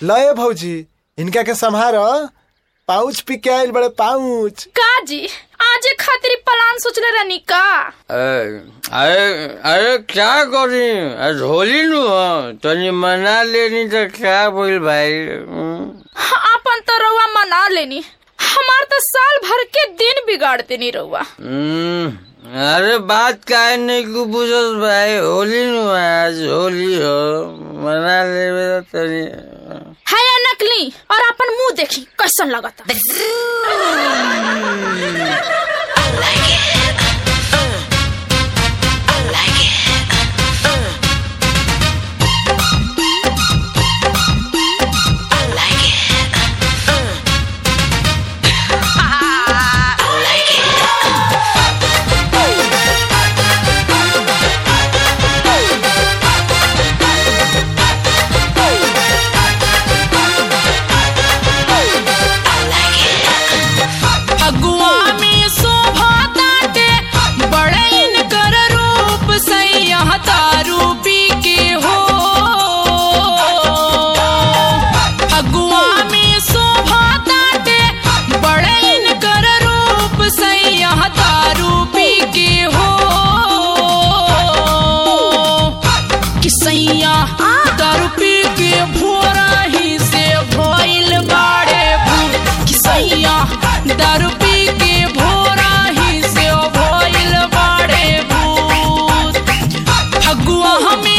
लय भौजी इनका के संभार पाउच पी के आइल बड़े पाउच का जी आज खातिर प्लान सोचले रहनी का अरे अरे अरे क्या करी आज होली नु ह तनी मना लेनी तो क्या बोल भाई हम्म। अपन तो रउआ मना लेनी हमार तो साल भर के दिन बिगाड़ते नहीं रउआ हम्म, अरे बात काहे नहीं को बुझस भाई होली नु ह, आज होली हो मना लेवे तो तनी है या नकली और अपन मुंह देखी कैसन लगता अगुआ में शोभा ताटे बड़े इनकर रूप सैया दारू पी के हो अगुआ में शोभा ताटे बड़े इनकर रूप सैया दारू पी के हो कि सैया दारू पी के भोरा ही से भइल बाड़े भूत कि सैया दारू पी के भोरा ही से भइल बाड़े भूत फगुआ हमें